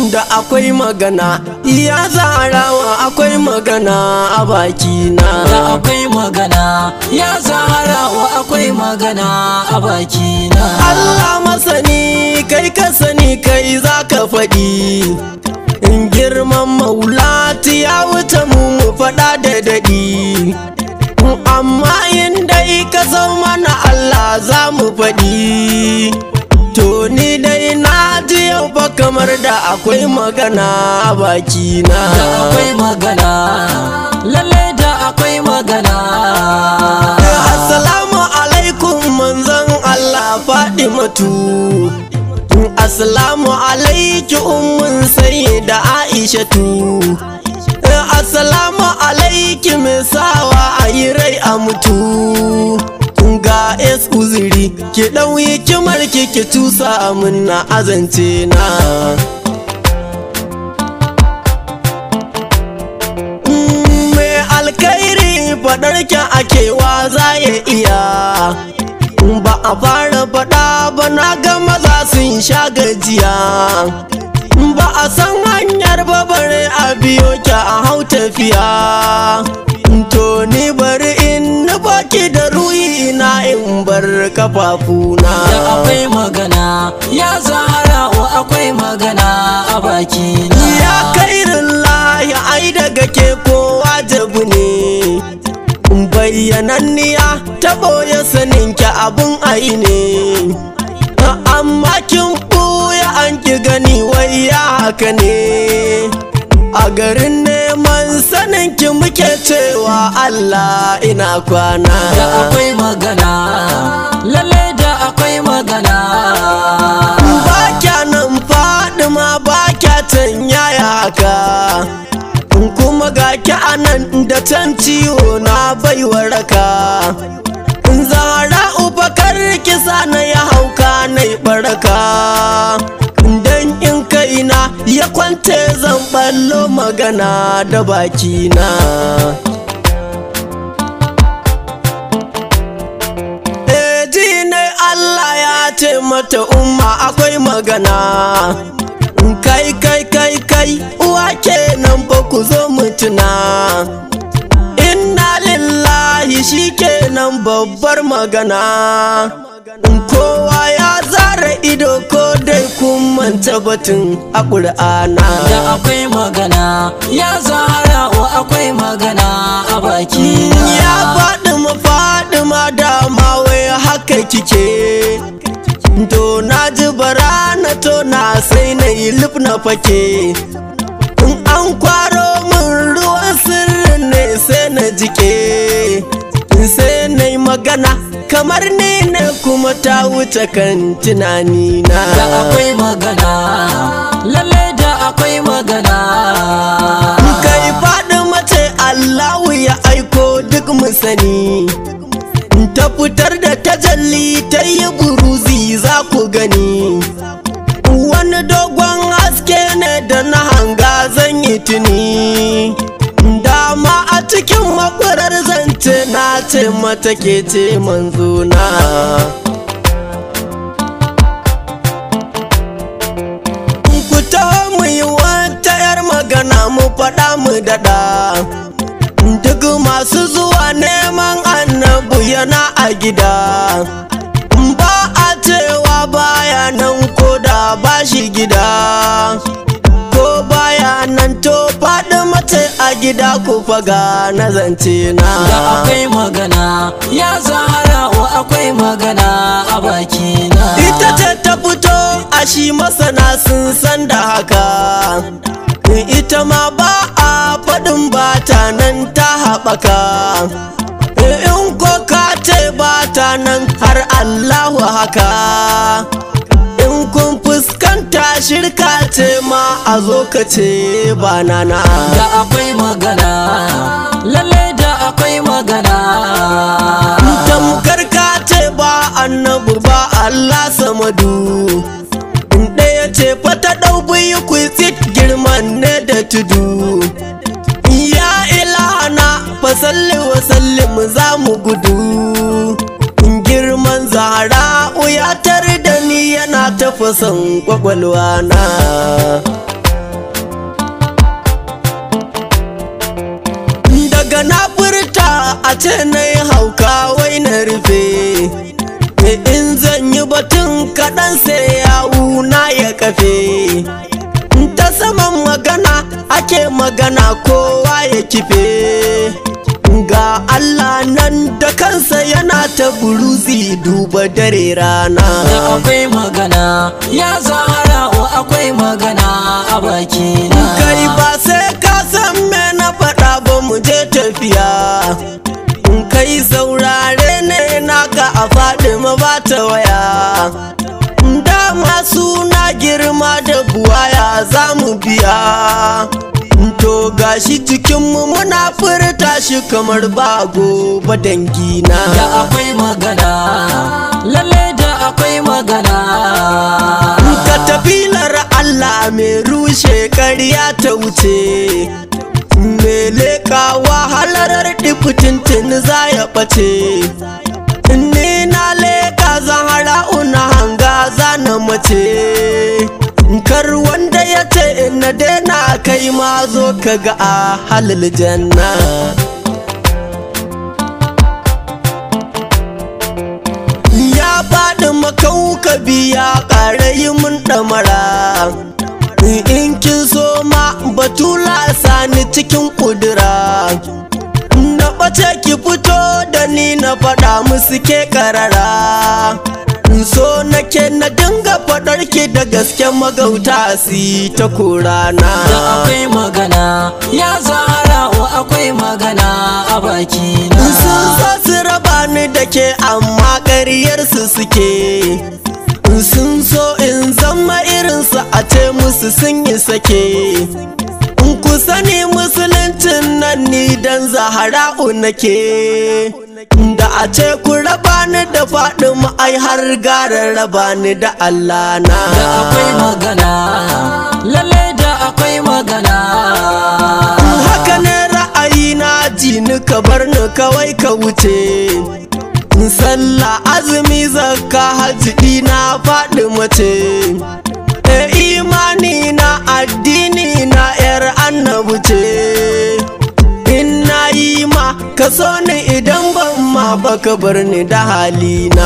da akwai magana ya zarawa akwai magana a bakina da akwai magana ya zaharawa akwai magana a bakina Allah masani kai ka sani kai za ka faɗi in girman maulati ya wuce mu mu faɗa da daɗi amma in dai ka san mana Allah za mu faɗi to ni dai na ji yau fa kamar da akwai magana a bakina da akwai magana lalle da akwai magana Assalamu alaikum manzon Allah Fadimatu Assalamu alaiki ummun sayyida Aishatu Assalamu alaiki misawa a yi rai a mutu ga es uzuri ki ɗauyi kimar ki ki tusa min na azance na mai alkairi faɗar kyan akewa za ya iya ba a fara faɗa ba na ga maza sun sha gajiya ba a san hanyar ba bare a biyo ki a hau tafiya to ni bari in baki da ruhi na in bar kafafuna da akwai magana ya zaharawa akwai magana a bakina ya kairin lahi ai daga ke kowa jabu ne bayyananniya ta ɓoye saninki abin ai ne amma kin ɓuya an ki gani wai ya haka ne a garin neman saninki muke cewa Allah ina kwana da akwai magana lalle da akwai magana ba kya nan fadima ba kya can yaya haka kuma ga ki anan da can ciwo na bai waraka zara ubakar kisa na ya hauka na baraka dan in kaina ya kwante zan ballo magana da bakina Eh, ji ne Allah ya ce mata umma akwai magana kai kai kai kai uwa kenan ba ku zo mutuna inna lillahi shi kenan babbar magana kowa ya zara ido ko dai kun manta batun a ƙur'ana da akwai magana ya zaharawa akwai magana a bakina ya faɗi mafaɗi ma dama wai haka kike to na ji bara na to na sai na yi lif na fake in an kwaro min ruwan sirrin ne sai na jike sai na yi magana kamar ni ne kuma ta wuce kan tunani na da akwai magana lalle da akwai magana kai faɗi mace Allahu ya aiko duk mu sani ta fitar da tajalli ta yi buruzi za ku gani wani dogon haske ne da na hanga zan yi tuni dama a cikin makwarar zance na ce mata ke ce manzona ku taho mu yi wata 'yar magana mu faɗa mu daɗa duk masu zuwa neman annabu yana a gida ba a cewa baya nan ko da ba shi gida ko baya nan to faɗi mace a gida ku faga na zance na da akwai magana ya zaharawa akwai magana a bakina ita ce ta fito a shi masana sun san da haka ita ma ba a faɗin bata nan ta haɓaka in ko ka ce bata nan har Allahu haka in kun fuskanta shirka ce ma a zo ka ce ba nana da akwai magana lalle da akwai magana tamkar ka ce ba annabu ba Allah samadu in ɗaya ce fata ɗau biyu ku tsit girman ne da tudu ya ilahana fasalli wa sallim za mu gudu girman zahara ya tar da ni yana tafasan kwakwalwa na ce na yi hauka wai na rufe in zan yi batun kaɗan sai yawu na ya kafe ta saman magana ake magana kowa ya kife ga Allah nan da kansa yana ta buruzi duba dare rana da akwai magana ya zahara akwai magana a bakina kai ba sai ka san me na faɗa ba mu je tafiya in kai saurare ne naka a faɗi ma ba ta waya dama suna girma da buwaya za mu biya to gashi cikinmu muna furta shi kamar bago ba dangina da akwai magana lalle da akwai magana ka tafilar Allah mai rushe ƙarya ta wuce me leƙawa halarar ɗifitintin za ya ɓace ni na leƙa zahara una hanga zana mace kar wanda ya ce na daina kai ma zo ka ga a halal janna ya faɗi makauka biya ƙara yi mun ɗamara in kin so ma batula sani cikin ƙudura na ɓace ki fito da ni na faɗa musu ke ƙarara so nake na dinga faɗar ki da gaske magauta si ta korana da akwai magana ya zahara akwai magana a bakina sun so su raba ni da ke amma ƙaryarsu suke sun so in zama irinsu a ce musu sun yi sake in ku sani musuluncin nan ni dan zahara'u nake da a ce ku raba ni da faɗin ai har gara raba ni da Allah na da akwai magana lalle da akwai magana haka ne ra'ayi na ji ni ka bar ni kawai ka wuce sallah azumi zakka hajji na faɗi mace e imani na addini na yar annabu ce in na yi ma ka so ni idan ban ma baka bar ni da halina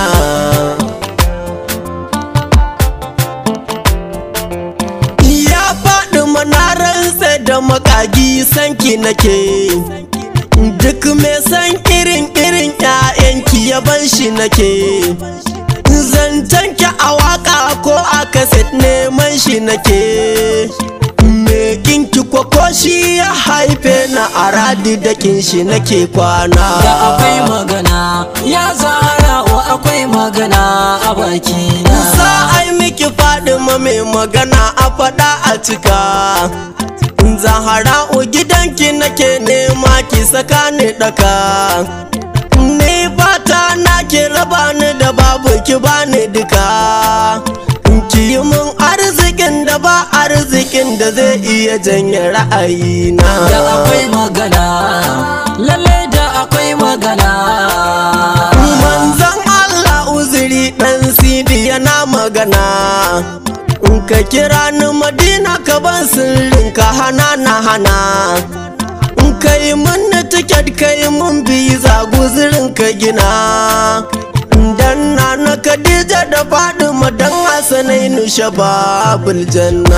ya faɗi manararsa da makagi sanki nake duk mai san irin irin ƴaƴanki ya ban shi nake zancen ki a waka ko a kaset neman shi nake me kinki ko shi ya haife na aradi da kin shi nake kwana da akwai magana ya zahara akwai magana a bakina za a yi miki fadima mai magana a faɗa a cika zahara'u gidanki nake nema ki saka ni daka ni fata na ki raba ni da babu ki bani duka ki yi mun arzikin da ba arzikin da zai iya janye ra'ayina da akwai magana lalle da akwai magana manzan Allah uzuri dan sidi yana magana in ka kira ni madina ka ban sirrin ka hana na hana in ka yi mun tiket ka yi mun biza guzirin ka gina dan na na Khadija da Fadima dan Hassanai nu shababul janna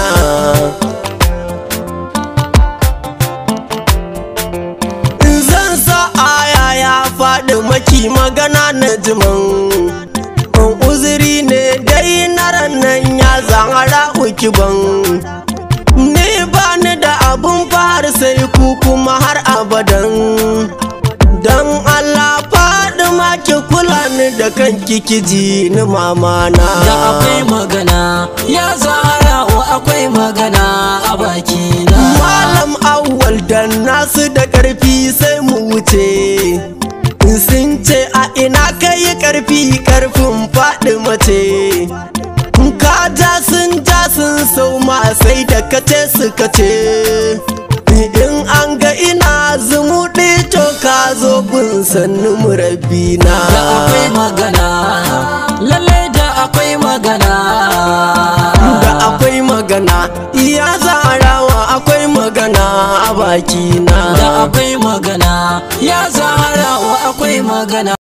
in zan sa aya ya faɗi maki magana na jiman uzuri ne dai na rannan ya zahara uki ban ni ba ni da abun fara sai ku kuma har abadan dan Allah faɗi ki kula ni da kanki kiji ni mamana da akwai magana ya zahara akwai magana a bakina malam awwal dan nasu da ƙarfi sai mu wuce sun ce a ina kai karfi karfin faɗi mace ka ja sun ja sun sau ma sai da kace su kace in an ga ina zumuɗi to ka zo gun sannu murabbina da akwai magana lalle da akwai magana da akwai magana iya zarawa akwai magana a bakina da akwai magana ya zahara akwai magana